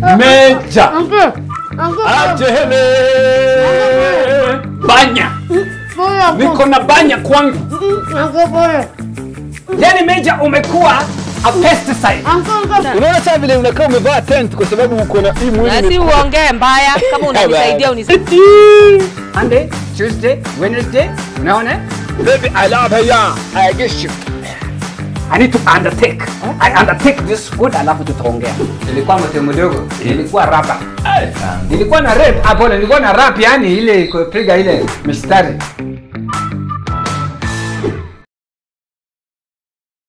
Meja. Uncle. Uncle. Ajele. Banya. Pole uncle. Niko na banya kwangu. Uncle pole. Yaani Meja umekuwa a pesticide. Uncle uncle. Unaona sasa vile unakaa umevaa tent kwa sababu uko na hii mwili. Na si ni- uongee mbaya kama unanisaidia unisaidie. Monday, Tuesday, Wednesday, unaona? Baby, I love her, yeah. I guess you. I need to undertake. I undertake this food alafu tutaongea. Nilikuwa mtu mdogo, nilikuwa rapa. Nilikuwa na rap, hapo nilikuwa na rap yani ile kupiga ile mistari.